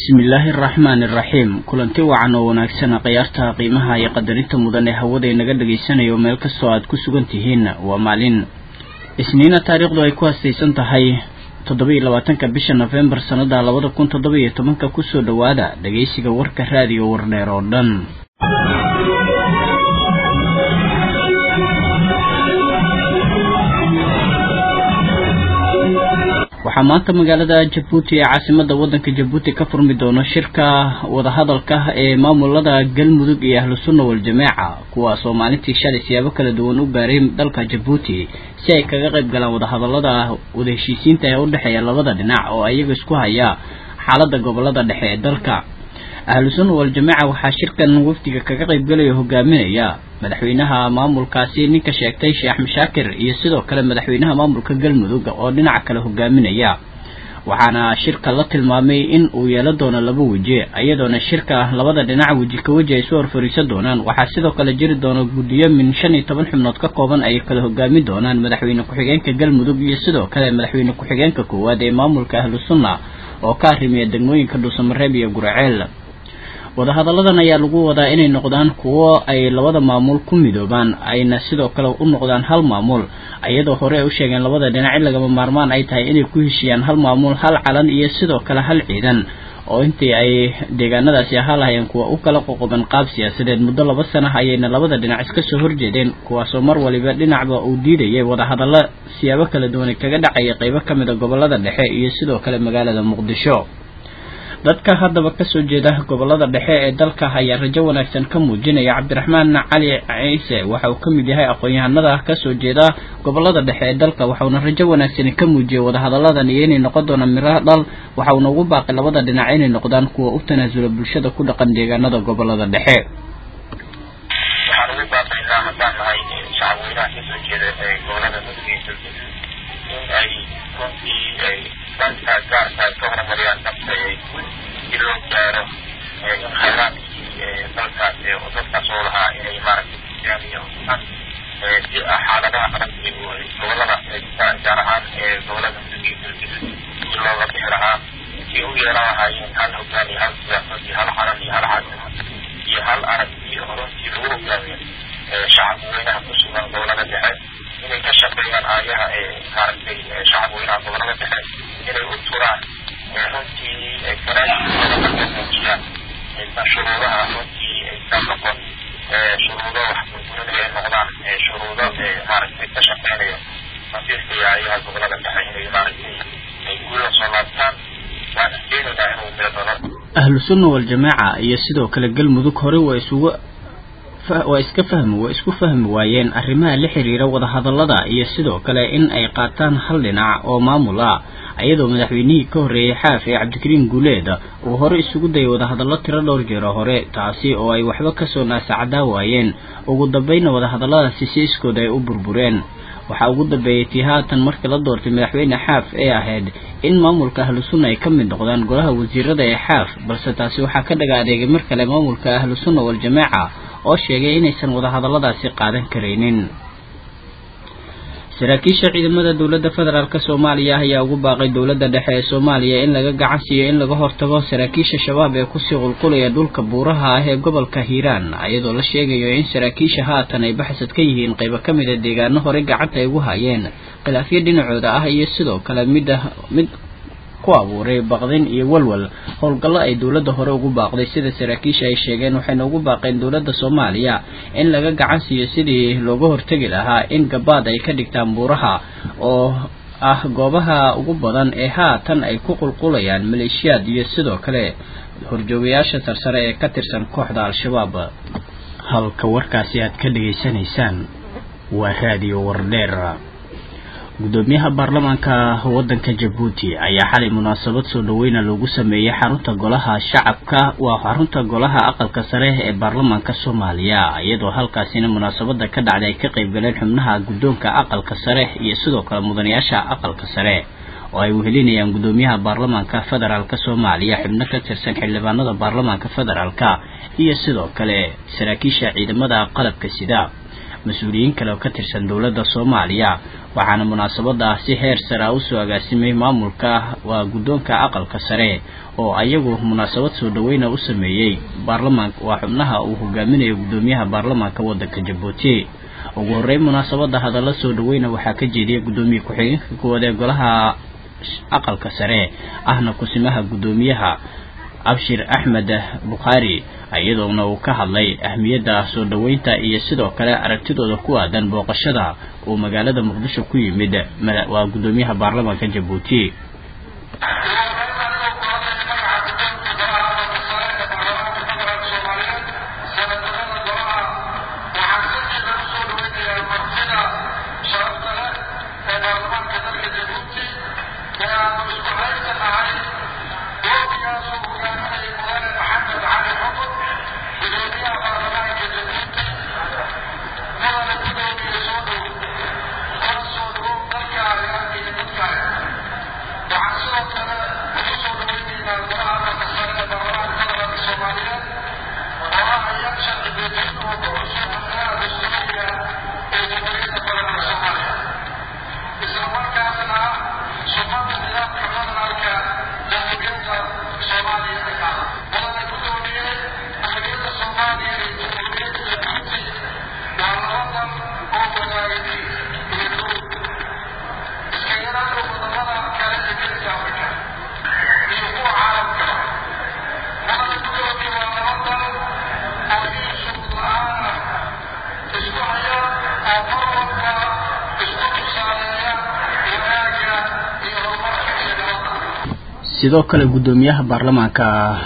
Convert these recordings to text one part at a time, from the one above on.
bismillaahi araxmaani iraxiim kulanti wacan oo wanaagsan khiyaarta qiimaha iyo qadarinta mudan ee hawada inaga dhagaysanayo meel kastoo aad ku sugan tihiin waa maalin isniina taariikhdu ay ku hastaysan tahay toddoba-iyo labaatanka bisha nofembar sannada labada kun toddoba iyo tobanka kusoo dhowaada dhagaysiga warka raadiyo wardheer oo dhan waxaa maanta magaalada jabuuti ee caasimada wadanka jabuuti ka furmi doono shirka wadahadalka ee maamulada galmudug iyo ahlu sunna wal-jamaaca kuwaas oo maalintii shalay siyaabo kala duwan u gaaray dalka jabuuti si ay kaga qayb galaan wadahadalada wada heshiisiinta ee udhexeeya labada dhinac oo iyaga isku haya xaalada gobolada dhexe ee dalka ahlu sunna wal-jamaaca waxaa shirkan wafdiga kaga qaybgalaya hogaaminaya madaxweynaha maamulkaasi ninka sheegtay sheekh mashaakir iyo sidoo kale madaxweynaha maamulka galmudug oo dhinaca kale hogaaminaya waxaana shirka la tilmaamay in uu yeelan doono laba weji iyadoona shirka labada dhinac weji ka weji ay soo horfariisan doonaan waxaa sidoo kale jiri doona guddiyo min shan iyo toban xubnood ka kooban ay kala hogaamin doonaan madaxweyne ku-xigeenka galmudug iyo sidoo kale madaxweyne ku-xigeenka koowaad ee maamulka ahlu sunna oo ka arrimiya degmooyinka dhuusamareeb iyo guraceel wadahadalladan ayaa lagu wadaa inay noqdaan kuwo ay labada maamul ku midoobaan ayna sidoo kale u noqdaan hal maamul iyadoo hore ay u sheegeen labada dhinac in lagama maarmaan ay tahay inay ku heshiiyaan hal maamul hal calan iyo sidoo kale hal ciidan oo intii ay deegaanadaasi ahaa lahayeen kuwa u kala qoqoban qaab siyaasadeed muddo laba sana ayayna labada dhinac iska soo horjeedeen kuwaasoo mar waliba dhinacba uu diidayay wadahadallo siyaabo kala duwan kaga dhacaya qeybo ka mid a gobolada dhexe iyo sidoo kale magaalada muqdisho dadka haddaba kasoo jeeda gobolada dhexe ee dalka ayaa rajo wanaagsan ka muujinaya cabdiraxmaan cali ciise waxa uu ka mid yahay aqoon-yahanada kasoo jeeda gobolada dhexe ee dalka waxauna rajo wanaagsan ka muujiyay wadahadalladan iyo inay noqon doonaan miraha dhal waxauna ugu baaqay labada dhinac inay noqdaan kuwa u tanaasula bulshada ku dhaqan deegaanada gobolada dhexe waxaan ugu baaqaynaa haddaan nahay shacabweynaha kasoo jeeda ee gobolada mudugeysa in ay runtii ay danka gaarka ay ka horumariyaan nafta si loo gaaro in khayraadkii dalkaas dadkaas oo lahaa inay maaragtay islaamiya si xaaladaha adag gobolada gaar ahaan gobolada mudugeysa si looga bixi lahaa si u yeelan lahaayeen hal hogaan iyo hal siyaasad iyo hal calan iyo hal caasimad iyo hal arag iyo runtii lagu hogaamiyo shacabweynaha ku sugan gobolada dhexe inay ka shaqeeyaan aayaha maaragtay shacabweynaha gobolada dhexe inay u turaan runtii karaaiooda muujiyaan shuruudaha runtii aysan noqon shuruudo wax burburinaya ay noqdaan shuruudo maaragtay ka shaqeynaya masiirka iyo aayaha gobolada dhexe inay maaragtay ay guula soo laabtaan waan keenaynaa inuu miro dalo ahlu sunna wal-jamaaca iyo sidoo kale galmudug hore waa isugu waa iska fahmi waa isku fahmi waayeen arrimaha la xiriira wadahadallada iyo sidoo kale in ay qaataan hal dhinac oo maamul ah iyadoo madaxweynihii ka horreeyey xaaf ee cabdikariim guuleed uu hore isugu dayay wadahadallo tiro dhowr jeero hore taasi oo ay waxba kasoo naasacdaa waayeen ugu dambayna wadahadalladaasi si iskooda ay u burbureen waxaa ugu dambeeyey tii haatan markii la doortay madaxweyne xaaf ee ahayd in maamulka ahlu sunna ay ka mid noqdaan golaha wasiirada ee xaaf balse taasi waxaa ka dhaga adeegay mar kale maamulka ahlu sunna wal-jamaaca oo sheegay inaysan wadahadalladaasi qaadan karaynin saraakiisha ciidamada dowladda federaalk soomaaliya ayaa ugu baaqay dowladda dhexe ee soomaaliya in laga gacan siiyo in laga hortago saraakiisha shabaab ee kusii qulqulaya dhulka buuraha ah ee gobolka hiiraan iyadoo la sheegayo in saraakiisha haatan ay baxsad ka yihiin qaybo ka mid a deegaano horey gacanta ay ugu hayeen khilaafyo dhinacooda ah iyo sidoo kale midda mid ku abuuray baqdin iyo walwal howlgallo ay dowladda hore ugu baaqday sida saraakiisha ay sheegeen waxayna ugu baaqeen dowladda soomaaliya in laga gacan siiyo sidii looga hortegi lahaa in gabaad ay ka dhigtaan buuraha oo ah goobaha ugu badan ee haatan ay ku qulqulayaan maleeshiyaad iyo sidoo kale horjoogayaasha sarsare ee ka tirsan kooxda al-shabaab halka warkaasi aad ka dhegaysanaysaan waa raadiyo wardheer gudoomiyaha baarlamaanka wadanka jabuuti ayaa xalay munaasabad soo dhaweyna loogu sameeyey xarunta golaha shacabka waa xarunta golaha aqalka sare ee baarlamaanka soomaaliya iyadoo halkaasina munaasabada ka dhacday ay ka qayb galeen xubnaha guddoonka aqalka sare iyo sidoo kale mudanayaasha aqalka sare oo ay wehelinayaan gudoomiyaha baarlamaanka federaalk soomaaliya xubno ka tirsan xildhibaanada baarlamaanka federaalk iyo sidoo kale saraakiisha ciidamada qalabka sida mas-uuliyiin kale oo ka tirsan dowladda soomaaliya waxaana munaasabada si heer sare a usoo agaasimay maamulka waa guddoonka aqalka sare oo ayagu munaasabad soo dhaweyna u sameeyey baarlamaanka waa xubnaha uu hogaaminayo guddoomiyaha baarlamaanka waddanka jabuuti ugu horreyn munaasabada hadalla soo dhaweyna waxaa ka jeediyay guddoomiye ku-xigeenka koowaad ee golaha aqalka sare ahna kusimaha guddoomiyaha abshir axmed bukhaari iyadoona uu ka hadlay ahmiyadda soo dhoweynta iyo sidoo kale aragtidooda ku aadan booqashada uu magaalada muqdisho ku yimid waa guddoomiyaha baarlamaanka jabuuti sidoo kale guddoomiyaha baarlamaanka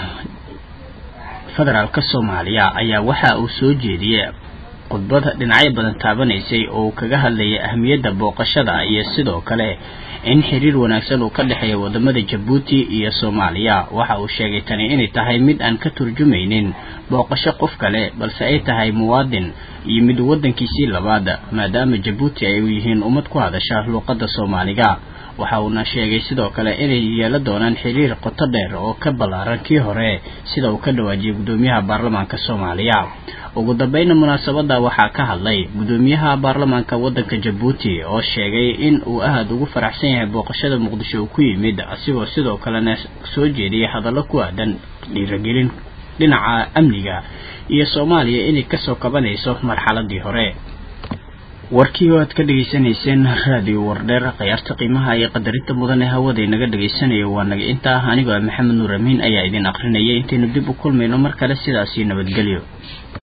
federaalk soomaaliya ayaa waxa uu soo jeediyey khudbad dhinacyo badan taabanaysay oo uu kaga hadlayay ahmiyadda booqashada iyo sidoo kale in xiriir wanaagsan uu ka dhexeeya wadamada jabuuti iyo soomaaliya waxa uu sheegay tani inay tahay mid aan ka turjumaynin booqasho qof kale balse ay tahay muwaadin iyo mid waddankiisii labaad maadaama jabuuti ay yihiin ummad ku hadasha luuqadda soomaaliga waxa uuna sheegay sidoo kale inay yeelan doonaan xiriir qoto dheer oo ka ballaaran kii hore sida uu ka dhawaajiyay guddoomiyaha baarlamaanka soomaaliya ugu dambayna munaasabada waxaa ka hadlay guddoomiyaha baarlamaanka waddanka jabuuti oo sheegay in uu aad ugu faraxsan yahay booqashada muqdisho uu ku yimid asigoo sidoo kalena soo jeediyay hadallo ku aadan dhiiragelin dhinaca amniga iyo soomaaliya inay kasoo kabanayso marxaladii hore warkii oo aad ka dhegaysanayseen raadiyo wardheer khayaarta qiimaha iyo qadarinta mudan ee hawada inaga dhagaysanayo waa naga intaa anigoo maxamed nuur amiin ayaa idin akrinayay intaynu dib u kulmayno mar kale sidaasii nabadgelyo